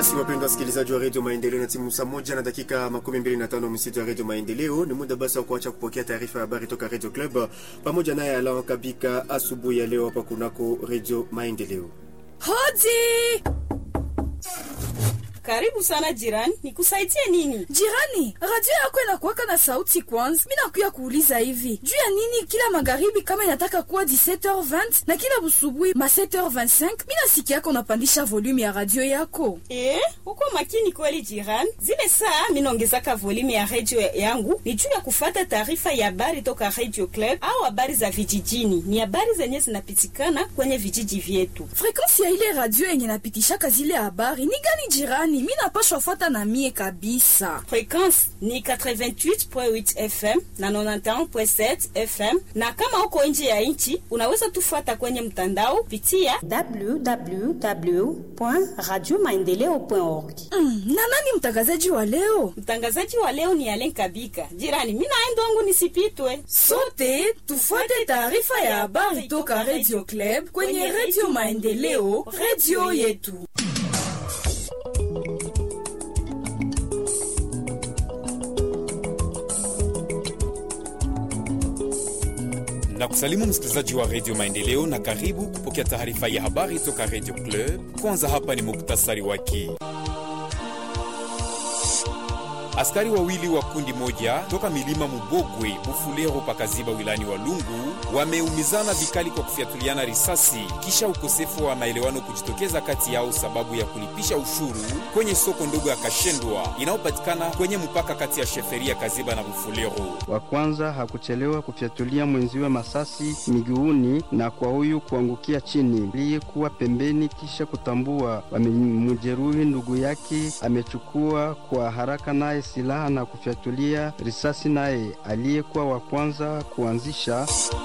Basi wapendwa wasikilizaji wa redio Maendeleo, na timu saa moja na dakika makumi mbili na tano msitu ya redio Maendeleo, ni muda basi wa kuacha kupokea taarifa ya habari toka redio Club pamoja naye Alain Kabika asubuhi ya leo hapa kunako redio Maendeleo. Hodi! Karibu sana jirani, nikusaidie nini? Jirani, radio yako inakuwaka na sauti kwanza. Mi nakuya kuuliza hivi juu ya nini kila magharibi kama inataka kuwa 17h20 na kila busubuhi ma 7h25 mi nasikia yako unapandisha volume ya radio yako. Eh, uko makini kweli jirani. Zile saa minaongezaka volume ya radio yangu ni juu ya kufata taarifa ya habari toka Radio Club au habari za vijijini. Ni habari zenye zinapitikana kwenye vijiji vyetu. Frekansi ya ile radio yenye napitishaka zile habari ni gani jirani? Mi napashwa fata na mie kabisa. Frekwensi ni 88.8 FM na 91.7 FM, na kama uko nje ya nchi unaweza tufuata kwenye mtandao pitia www.radiomaendeleo.org. Mm, na nani mtangazaji wa leo? Mtangazaji wa leo ni Alen Kabika. Jirani, mimi naenda wangu nisipitwe. Sote tufuate taarifa ya habari toka Radio Club kwenye Radio Maendeleo, radio yetu. na kusalimu msikilizaji wa redio Maendeleo na karibu kupokea taarifa ya habari toka redio Club. Kwanza hapa ni muktasari wake. Askari wawili wa kundi moja toka milima Mubogwe, Bufulero pakaziba wilani wa Lungu wameumizana vikali kwa kufyatuliana risasi kisha ukosefu wa maelewano kujitokeza kati yao sababu ya kulipisha ushuru kwenye soko ndogo ya Kashendwa inayopatikana kwenye mpaka kati ya sheferia Kaziba na Bufulero. Wa kwanza hakuchelewa kufyatulia mwenziwe masasi miguuni na kwa huyu kuangukia chini aliyekuwa pembeni, kisha kutambua wamemjeruhi ndugu yake. Amechukua kwa haraka naye silaha na kufyatulia risasi naye aliyekuwa wa kwanza kuanzisha.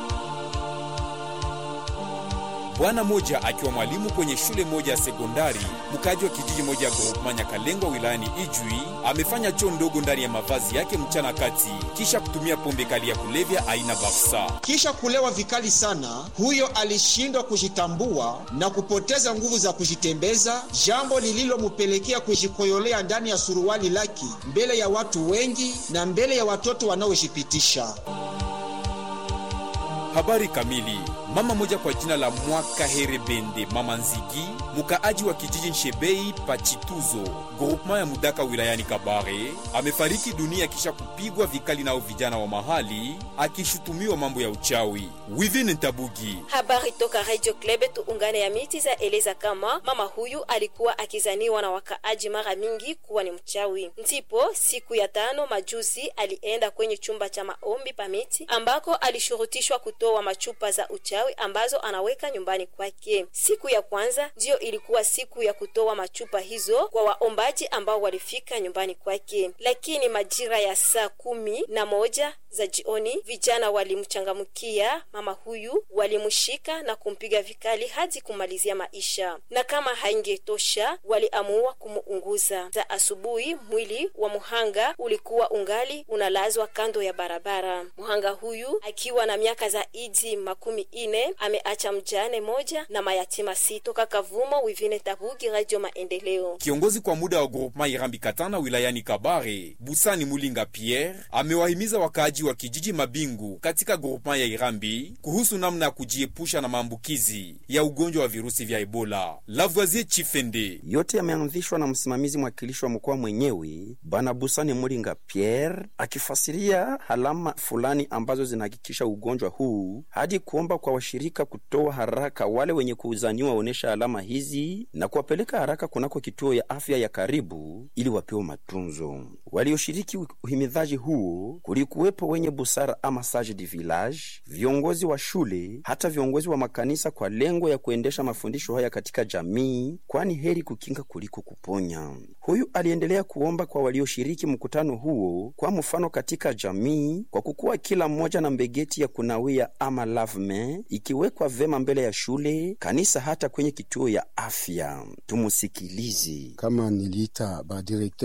Bwana moja akiwa mwalimu kwenye shule moja ya sekondari mkaji wa kijiji moja ya Groupema Nyakalengwa wilayani Ijwi amefanya choo ndogo ndani ya mavazi yake mchana kati kisha kutumia pombe kali ya kulevya aina Barsa. Kisha kulewa vikali sana, huyo alishindwa kujitambua na kupoteza nguvu za kujitembeza, jambo lililomupelekea kujikoyolea ndani ya suruali lake mbele ya watu wengi na mbele ya watoto wanaojipitisha. Habari kamili. Mama moja kwa jina la Mwaka Herebende Mama Nzigi, mkaaji wa kijiji Nshebei Pachituzo, groupement ya Mudaka wilayani Kabare, amefariki dunia kisha kupigwa vikali nao vijana wa mahali, akishutumiwa mambo ya uchawi. Wivine Ntabugi. Habari toka Radio Club tuungane ya miti za eleza kama mama huyu alikuwa akizaniwa na wakaaji mara mingi kuwa ni mchawi. Ndipo siku ya tano majuzi alienda kwenye chumba cha maombi pa miti ambako alishurutishwa kutoa machupa za uchawi ambazo anaweka nyumbani kwake. Siku ya kwanza ndiyo ilikuwa siku ya kutoa machupa hizo kwa waombaji ambao walifika nyumbani kwake, lakini majira ya saa kumi na moja za jioni vijana walimchangamkia mama huyu, walimshika na kumpiga vikali hadi kumalizia maisha, na kama haingetosha waliamua kumuunguza. Za asubuhi mwili wa muhanga ulikuwa ungali unalazwa kando ya barabara. Muhanga huyu akiwa na miaka zaidi makumi ine ameacha mjane moja na mayatima sita. Toka Kavumo, Wivine Tabugi, Radio Maendeleo. Kiongozi kwa muda wa groupement Irambi Katana wilayani Kabare, Busani Mulinga Pierre amewahimiza wakaaji wa kijiji Mabingu katika groupement ya Irambi kuhusu namna ya kujiepusha na maambukizi ya ugonjwa wa virusi vya Ebola. Lavoisier Chifende. Yote yameanzishwa na msimamizi mwakilishi wa mkoa mwenyewe Bana Busani Mulinga Pierre akifasiria alama fulani ambazo zinahakikisha ugonjwa huu hadi kuomba kwa washirika kutoa haraka wale wenye kuuzaniwa waonesha alama hizi na kuwapeleka haraka kunako kituo ya afya ya karibu ili wapewe matunzo. Walioshiriki uhimidhaji huo kulikuwepo wenye busara ama sage du village, viongozi wa shule, hata viongozi wa makanisa, kwa lengo ya kuendesha mafundisho haya katika jamii, kwani heri kukinga kuliko kuponya. Huyu aliendelea kuomba kwa walioshiriki mkutano huo, kwa mfano katika jamii, kwa kukuwa kila mmoja na mbegeti ya kunawia ama lavme ikiwekwa vema mbele ya shule, kanisa, hata kwenye kituo ya afya. Tumusikilize. Kama niliita ba directeur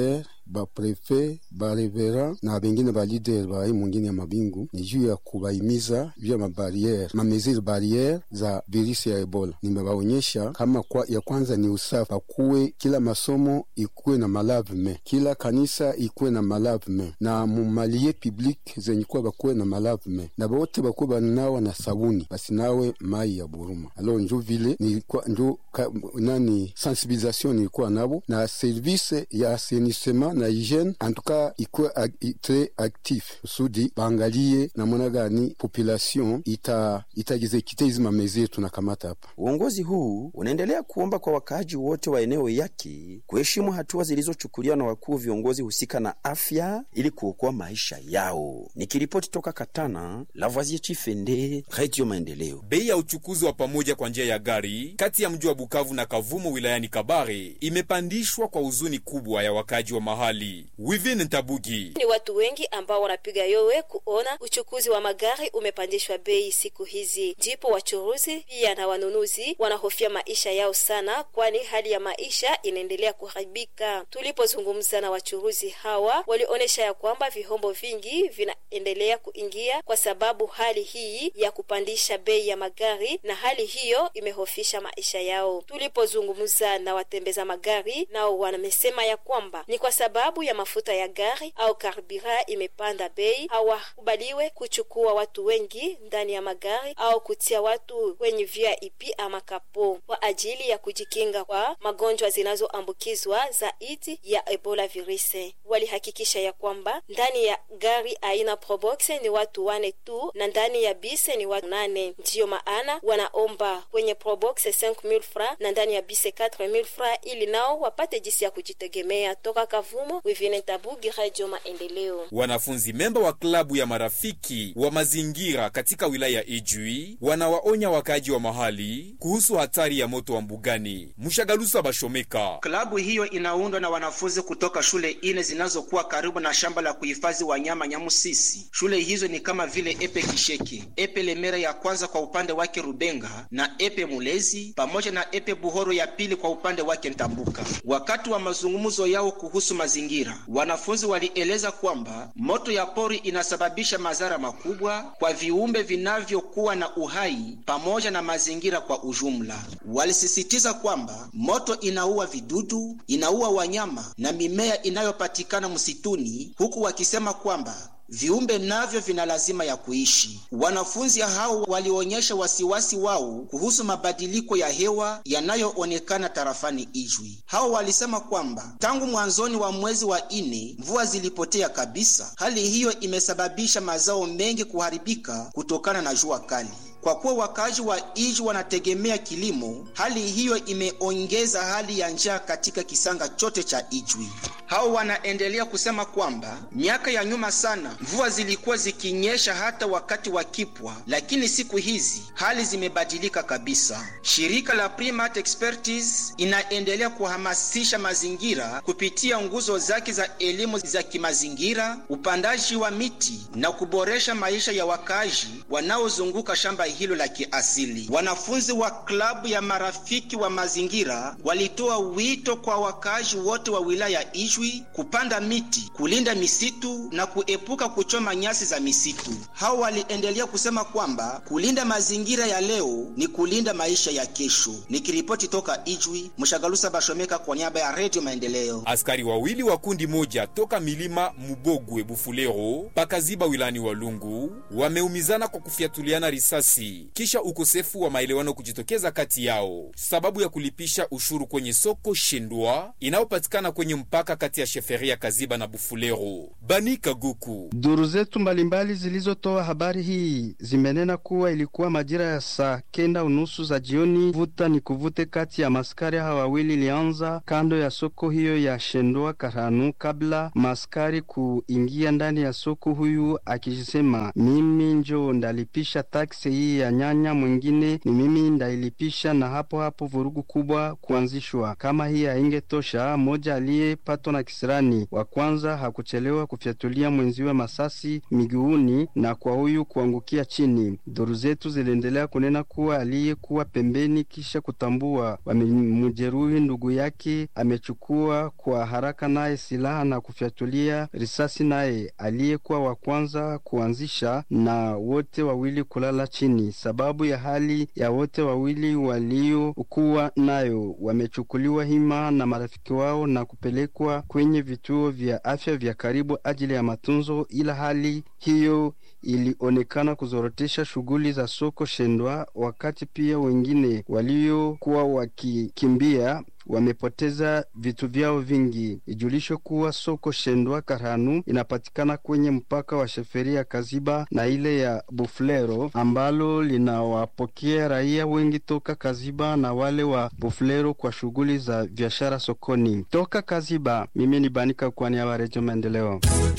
baprefe barevera na bengine balider ba hii mwingine ya mabingu ni juu ya kubaimiza juu ya mabariere mameziri barriere za virusi ya Ebola. Nimebaonyesha kama kwa, ya kwanza ni usafi, pakuwe kila masomo ikuwe na malavme, kila kanisa ikuwe na malavme, na mumalie public zenye kuwa bakuwe na malavme, na bote bakuwe bananawa na sabuni, basinawe mai ya buruma. Alo njo vile nilikuwa njo ka, nani sensibilisation nilikuwa nabo na service ya assainissement na hygiene antuka ikuwe ag, tre actif kusudi baangalie namuna gani population ita itagizekite hizi mameziri tunakamata hapa. Uongozi huu unaendelea kuomba kwa wakaaji wote wa eneo yake kuheshimu hatua zilizochukuliwa na wakuu viongozi husika na afya ili kuokoa maisha yao. Nikiripoti toka Katana, Lavoisier Chifende, Radio Maendeleo. Bei ya uchukuzi wa pamoja kwa njia ya gari kati ya mji wa Bukavu na Kavumo wilayani Kabare imepandishwa kwa huzuni kubwa ya wakaaji wa mahali. Wivin Ntabugi: ni watu wengi ambao wanapiga yowe kuona uchukuzi wa magari umepandishwa bei siku hizi, ndipo wachuruzi pia na wanunuzi wanahofia maisha yao sana, kwani hali ya maisha inaendelea kuharibika. Tulipozungumza na wachuruzi hawa, walionyesha ya kwamba vihombo vingi vinaendelea kuingia kwa sababu hali hii ya kupandisha bei ya magari, na hali hiyo imehofisha maisha yao. Tulipozungumza na watembeza magari, nao wamesema ya kwamba ni kwa sababu ya mafuta ya gari au karbira imepanda bei, hawakubaliwe kuchukua watu wengi ndani ya magari au kutia watu kwenye VIP ama kapo kwa ajili ya kujikinga kwa magonjwa zinazoambukizwa zaidi ya Ebola virusi. Walihakikisha ya kwamba ndani ya gari aina Probox ni watu wane tu na ndani ya bise ni watu nane. Ndiyo maana wanaomba kwenye Probox 5000 francs na ndani ya bise 4000 francs ili nao wapate jinsi ya kujitegemea. Toka Kavumo, Wivine Tabugi, Radio Maendeleo. Wanafunzi memba wa klabu ya marafiki wa mazingira katika wilaya ya Ijwi wanawaonya wakaaji wa mahali kuhusu hatari ya moto wa mbugani. Mshagalusa Bashomeka: klabu hiyo inaundwa na wanafunzi kutoka shule ine zinazokuwa karibu na shamba la kuhifadhi wanyama Nyamusisi. Shule hizo ni kama vile Epe Kisheke, Epe Lemera ya kwanza kwa upande wake Rubenga na Epe Mulezi pamoja na Epe Buhoro ya pili kwa upande wake Ntambuka. Wakati wa mazungumzo yao kuhusu mazingira, wanafunzi walieleza kwamba moto ya pori inasababisha madhara makubwa kwa viumbe vinavyokuwa na uhai pamoja na mazingira kwa ujumla. Walisisitiza kwamba moto inaua vidudu, inaua wanyama na mimea inayopatikana msituni, huku wakisema kwamba viumbe navyo vina lazima ya kuishi. Wanafunzi hao walionyesha wasiwasi wao kuhusu mabadiliko ya hewa yanayoonekana tarafani Ijwi. Hao walisema kwamba tangu mwanzoni wa mwezi wa ine mvua zilipotea kabisa. Hali hiyo imesababisha mazao mengi kuharibika kutokana na jua kali. Kwa kuwa wakazi wa Ijwi wanategemea kilimo, hali hiyo imeongeza hali ya njaa katika kisanga chote cha Ijwi. Hao wanaendelea kusema kwamba miaka ya nyuma sana mvua zilikuwa zikinyesha hata wakati wa kipwa, lakini siku hizi hali zimebadilika kabisa. Shirika la Primate Expertise inaendelea kuhamasisha mazingira kupitia nguzo zake za elimu za kimazingira, upandaji wa miti na kuboresha maisha ya wakazi wanaozunguka shamba hilo la kiasili. Wanafunzi wa klabu ya marafiki wa mazingira walitoa wito kwa wakazi wote wa wilaya Ijwi kupanda miti, kulinda misitu na kuepuka kuchoma nyasi za misitu. Hao waliendelea kusema kwamba kulinda mazingira ya leo ni kulinda maisha ya kesho. Nikiripoti toka Ijwi, Mshagalusa Bashomeka kwa niaba ya Radio Maendeleo. Askari wawili wa kundi moja toka milima Mubogwe Bufulero pakaziba wilani Walungu wameumizana kwa kufiatuliana risasi kisha ukosefu wa maelewano kujitokeza kati yao sababu ya kulipisha ushuru kwenye soko Shindwa inayopatikana kwenye mpaka kati ya sheferia Kaziba na Bufulero. Bani Kaguku. Duru zetu mbalimbali zilizotoa habari hii zimenena kuwa ilikuwa majira ya saa kenda unusu za jioni, vuta ni kuvute kati ya maskari hawa wawili ilianza kando ya soko hiyo ya Shendwa Karanu, kabla maskari kuingia ndani ya soko, huyu akisema mimi njo ndalipisha taksi hii ya nyanya, mwingine ni mimi ndailipisha, na hapo hapo vurugu kubwa kuanzishwa. Kama hii haingetosha, mmoja aliyepatwa na na kisirani wa kwanza hakuchelewa kufyatulia mwenziwe masasi miguuni na kwa huyu kuangukia chini. Duru zetu ziliendelea kunena kuwa aliyekuwa pembeni kisha kutambua wamemjeruhi ndugu yake amechukua kwa haraka naye silaha na kufyatulia risasi naye aliyekuwa wa kwanza kuanzisha na wote wawili kulala chini. Sababu ya hali ya wote wawili waliokuwa nayo wamechukuliwa hima na marafiki wao na kupelekwa kwenye vituo vya afya vya karibu ajili ya matunzo, ila hali hiyo ilionekana kuzorotesha shughuli za soko Shendwa, wakati pia wengine waliokuwa wakikimbia wamepoteza vitu vyao vingi. Ijulishwe kuwa soko Shendwa Karhanu inapatikana kwenye mpaka wa sheferi ya Kaziba na ile ya Buflero ambalo linawapokea raia wengi toka Kaziba na wale wa Buflero kwa shughuli za biashara sokoni. Toka Kaziba, mimi ni Banika kwa niaba ya Redio Maendeleo.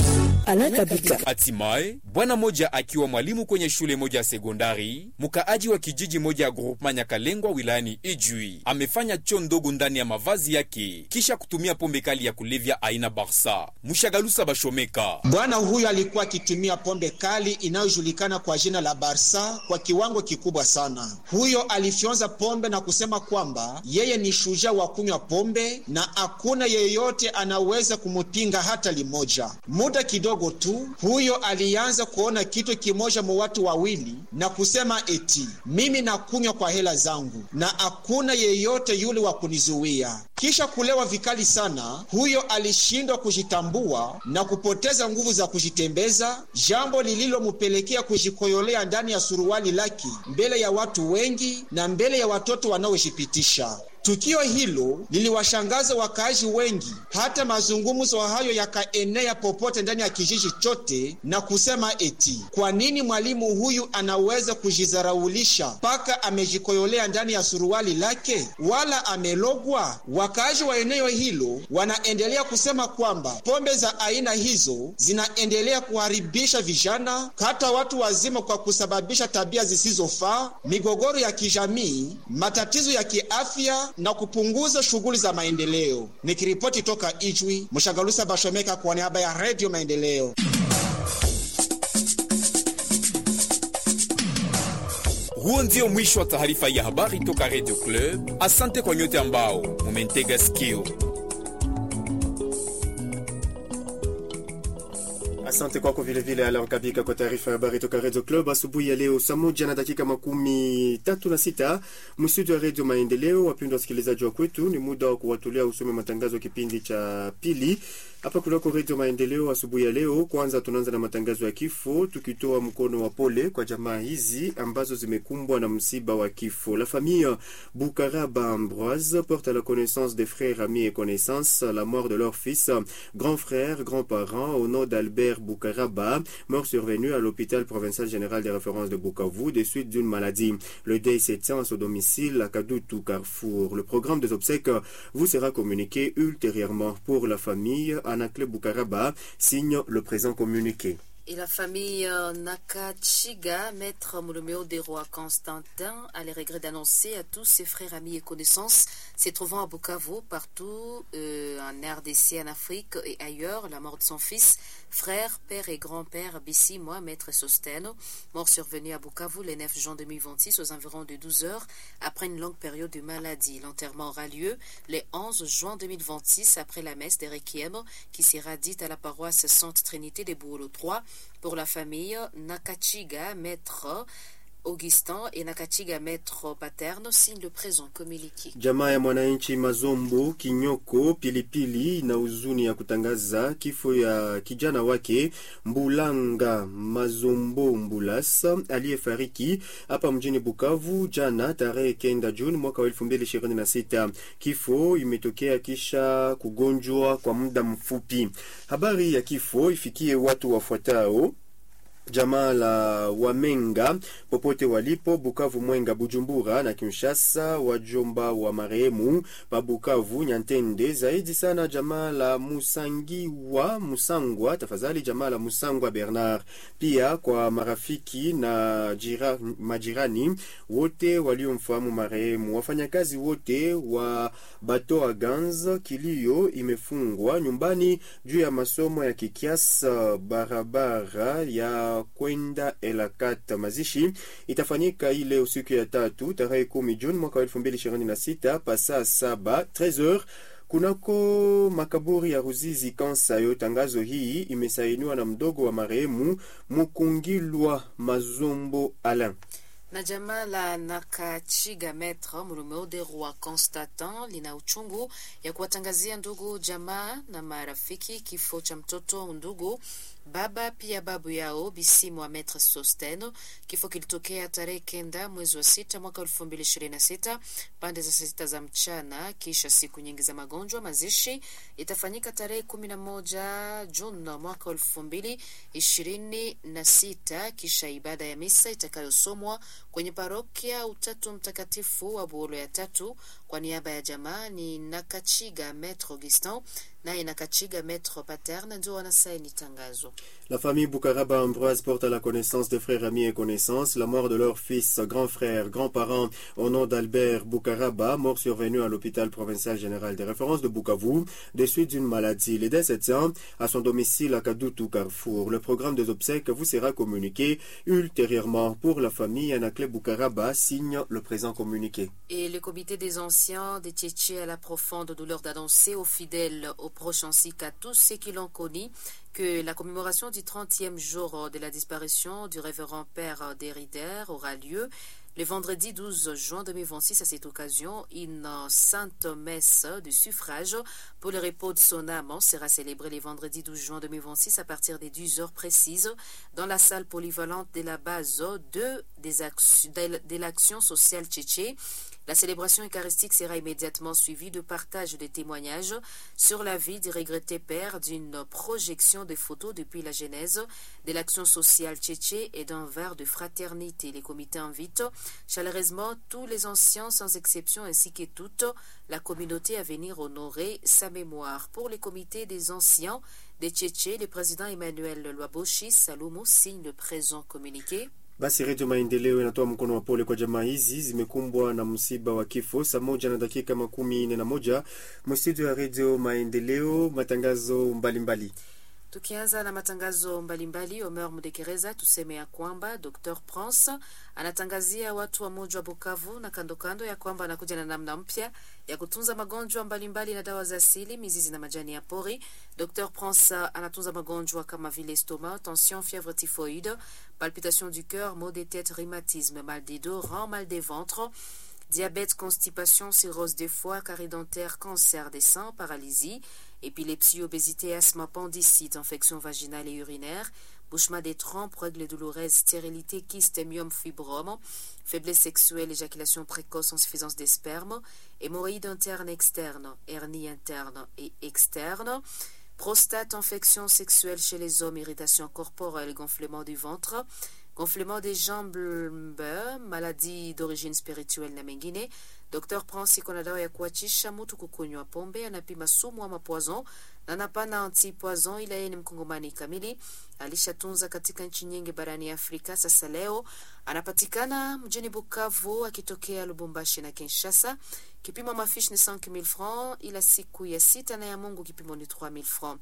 Hatimaye bwana moja akiwa mwalimu kwenye shule moja ya sekondari, mkaaji wa kijiji moja ya groupema Nyakalengwa wilayani Ijwi amefanya choo ndogo ndani ya mavazi yake kisha kutumia pombe kali ya kulevya aina Barsa. Mushagalusa Bashomeka, bwana huyo alikuwa akitumia pombe kali inayojulikana kwa jina la Barsa kwa kiwango kikubwa sana. Huyo alifyonza pombe na kusema kwamba yeye ni shujaa wa kunywa pombe na hakuna yeyote anaweza kumupinga hata limoja. Muda kidogo tu huyo alianza kuona kitu kimoja mu watu wawili na kusema eti mimi nakunywa kwa hela zangu na hakuna yeyote yule wa kunizuia. Kisha kulewa vikali sana, huyo alishindwa kujitambua na kupoteza nguvu za kujitembeza, jambo lililomupelekea kujikoyolea ndani ya suruali lake mbele ya watu wengi na mbele ya watoto wanaojipitisha. Tukio hilo liliwashangaza wakaaji wengi, hata mazungumzo hayo yakaenea popote ndani ya kijiji chote na kusema eti kwa nini mwalimu huyu anaweza kujizaraulisha mpaka amejikoyolea ndani ya suruali lake, wala amelogwa? Wakaaji wa eneo hilo wanaendelea kusema kwamba pombe za aina hizo zinaendelea kuharibisha vijana, hata watu wazima, kwa kusababisha tabia zisizofaa, migogoro ya kijamii, matatizo ya kiafya na kupunguza shughuli za maendeleo. Nikiripoti toka Ijwi, Mshagalusa Bashomeka kwa niaba ya Redio Maendeleo. Huo ndio mwisho wa taarifa ya habari toka Radio Club. Asante kwa nyote ambao mumentega sikio. Asante kwako vilevile Alan Kabika kwa taarifa ya habari toka Radio Club asubuhi ya leo saa moja na dakika makumi tatu na sita mstudio ya Radio Maendeleo. Wapendwa wasikilizaji wa kwetu, ni muda wa kuwatolea usome matangazo ya kipindi cha pili hapa kunako Radio Maendeleo asubuhi ya leo. Kwanza tunaanza na matangazo ya kifo, tukitoa mkono wa pole kwa jamaa hizi ambazo zimekumbwa na msiba wa kifo. La famille Boukaraba Ambroise porte à la connaissance des frères, amis et connaissances la mort de leur fils, grand frère, grand-parent au nom d'Albert Boukaraba, mort survenu à l'hôpital provincial général des références de Bukavu des suites d'une maladie. Le deuil s'étend à son domicile à Kadoutou Carrefour. Le programme des obsèques vous sera communiqué ultérieurement pour la famille. Anakle Boukaraba signe le présent communiqué. Et la famille euh, Nakachiga, maître Mouloméo des rois Constantin, a les regrets d'annoncer à tous ses frères, amis et connaissances se trouvant à Bukavu, partout euh, en RDC, en Afrique et ailleurs, la mort de son fils, frère, père et grand-père Bissi, moi, maître Sosteno, mort survenu à Bukavu le 9 juin 2026 aux environs de 12 heures après une longue période de maladie. L'enterrement aura lieu le 11 juin 2026 après la messe des Requiem qui sera dite à la paroisse Sainte Trinité de Bouolo 3 pour la famille Nakachiga, maître Augustin et Nakachiga maître paterne signe le présent communiqué. Jamaa ya mwananchi Mazombo Kinyoko Pilipili na huzuni ya kutangaza kifo ya kijana wake Mbulanga Mazombo Mbulas aliyefariki hapa mjini Bukavu jana tarehe kenda Juni mwaka wa elfu mbili ishirini na sita. Kifo imetokea kisha kugonjwa kwa muda mfupi. Habari ya kifo ifikie watu wafuatao jamaa la Wamenga popote walipo Bukavu, Mwenga, Bujumbura na Kinshasa, wajomba wa marehemu pa Bukavu, Nyantende, zaidi sana jamaa la Musangiwa Musangwa, tafadhali jamaa la Musangwa Bernard, pia kwa marafiki na jira, majirani wote waliomfahamu marehemu, wafanyakazi wote wa Bato Gans. Kilio imefungwa nyumbani juu ya masomo ya Kikiasa, barabara ya kwenda Elakat. Mazishi itafanyika ile usiku ya tatu tarehe kumi Juni mwaka wa elfu mbili ishirini na sita pasaa saba 13h kunako makaburi ya Ruzizi Kansayo. Tangazo hii imesainiwa na mdogo wa marehemu Mukungilwa Mazombo Alain na jamaa la Nakachiga Metre Mulumeo de Roi Constantin lina uchungu ya kuwatangazia ndugu jamaa na marafiki kifo cha mtoto ndugu baba pia babu yao Bisimu wa Metre Sosteno. Kifo kilitokea tarehe kenda mwezi wa sita mwaka elfu mbili ishirini na sita pande za saa sita za mchana, kisha siku nyingi za magonjwa. Mazishi itafanyika tarehe kumi na moja Juni mwaka elfu mbili ishirini na sita kisha ibada ya misa itakayosomwa kwenye parokia Utatu Mtakatifu wa Buolo ya tatu. Kwa niaba ya jamaa ni Nakachiga Metre Augustin naye Nakachiga Metre Paterne ndio wanasaini tangazo. La famille Boukaraba Ambroise porte à la connaissance des frères, amis et connaissances la mort de leur fils, grand frère, grand-parent au nom d'Albert Boukaraba, mort survenu à l'hôpital provincial général des références de Bukavu, de suite d'une maladie. Les décès à son domicile à Kadoutou Carrefour. Le programme des obsèques vous sera communiqué ultérieurement. Pour la famille, Anakle Boukaraba signe le présent communiqué. Et le comité des anciens des Tchétchés à la profonde douleur d'annoncer aux fidèles, aux proches ainsi qu'à tous ceux qui l'ont connu que la commémoration du 30e jour de la disparition du révérend père Derrider aura lieu le vendredi 12 juin 2026. À cette occasion, une sainte messe de suffrage pour le repos de son âme sera célébrée le vendredi 12 juin 2026 à partir des 10 heures précises dans la salle polyvalente de la base de, de l'action sociale tchétché. La célébration eucharistique sera immédiatement suivie de partage de témoignages sur la vie du regretté père, d'une projection de photos depuis la genèse de l'action sociale tchétché et d'un verre de fraternité. Les comités invitent chaleureusement tous les anciens sans exception ainsi que toute la communauté à venir honorer sa mémoire. Pour les comités des anciens des Tchétchés, le président Emmanuel Lwaboshi Salomo signe le présent communiqué. Basi Redio Maendeleo inatoa mkono wa pole kwa jamaa hizi zimekumbwa na msiba wa kifo. Saa moja na dakika makumi nne na moja mstudio ya Redio Maendeleo, matangazo mbalimbali mbali. Tukianza na matangazo mbalimbali, Omer Mudekereza, tuseme ya kwamba Dr Prince anatangazia watu wa muji wa Bukavu na kando kando ya kwamba anakuja na namna mpya ya kutunza magonjwa mbalimbali na dawa za asili, mizizi na majani ya pori. Dr Prince anatunza magonjwa kama vile stoma, tension, fièvre typhoïde, palpitation du cœur, maux de tête, rhumatisme, mal des dos, reins, mal des ventres diabète, constipation, cirrhose des foies, carie dentaire, cancer des seins, paralysie, épilepsie, obésité, asthme, appendicite, infection vaginale et urinaire, bouchement des trompes, règles douloureuses, stérilité, kyste, myome, fibrome, faiblesse sexuelle, éjaculation précoce, insuffisance des spermes, hémorroïdes internes externes, hernie interne et externe, prostate, infection sexuelle chez les hommes, irritation corporelle, gonflement du ventre, gonflement des jambes, maladie d'origine spirituelle na mengine. Dr Prince iko na dawa ya kuachisha mtu kukunywa pombe, anapima sumu ama poison na napana anti poison, ila yeye ni mkongomani kamili, alishatunza katika nchi nyingi barani Afrika. Sasa leo anapatikana mjini Bukavu akitokea Lubumbashi na Kinshasa. Kipimo mafishi ni 5000 francs, ila siku ya sita na ya Mungu kipimo ni 3000 francs.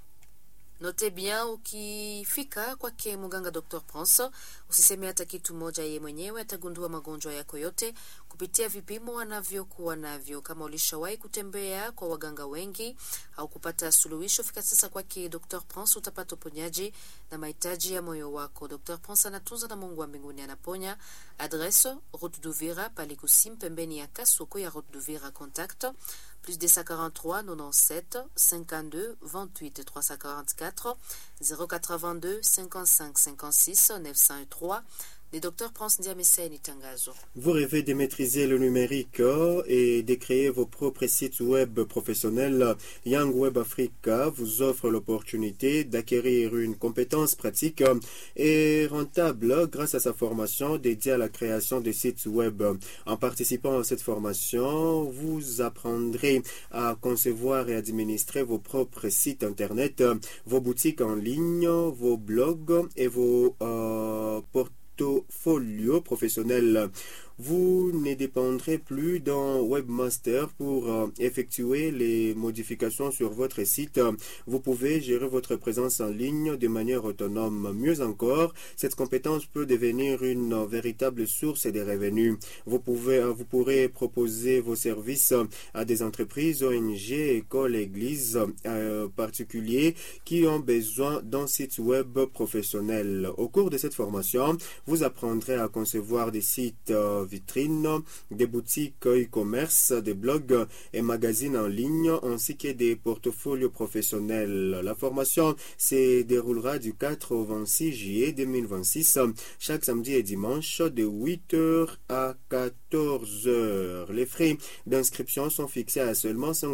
Note bien, ukifika kwake muganga Dr Prince usiseme hata kitu moja, yeye mwenyewe atagundua magonjwa yako yote kupitia vipimo anavyokuwa navyo. Kama ulishawahi kutembea kwa waganga wengi au kupata suluhisho, fika sasa kwake Dr Prince, utapata uponyaji na mahitaji ya moyo wako. Dr Prince anatunza na Mungu wa mbinguni anaponya. Adresse Route d'Uvira Palikusim, pembeni ya Kasoko ya Route d'Uvira. Contact plus 243 97 52 28 344 082 55 56 903 Le docteur Prince Ndiameseni Tangazo. Vous rêvez de maîtriser le numérique et de créer vos propres sites web professionnels. Young Web Africa vous offre l'opportunité d'acquérir une compétence pratique et rentable grâce à sa formation dédiée à la création de sites web. En participant à cette formation, vous apprendrez à concevoir et administrer vos propres sites internet, vos boutiques en ligne, vos blogs et vos euh, portfolios professionnels. Vous ne dépendrez plus d'un webmaster pour euh, effectuer les modifications sur votre site. Vous pouvez gérer votre présence en ligne de manière autonome. Mieux encore, cette compétence peut devenir une véritable source de revenus. Vous, pouvez, vous pourrez proposer vos services à des entreprises, ONG, écoles, églises, euh, particuliers qui ont besoin d'un site web professionnel. Au cours de cette formation, vous apprendrez à concevoir des sites euh, vitrines, des boutiques e-commerce, des blogs et magazines en ligne, ainsi que des portfolios professionnels. La formation se déroulera du 4 au 26 juillet 2026, chaque samedi et dimanche de 8h à 14h. Les frais d'inscription sont fixés à seulement 5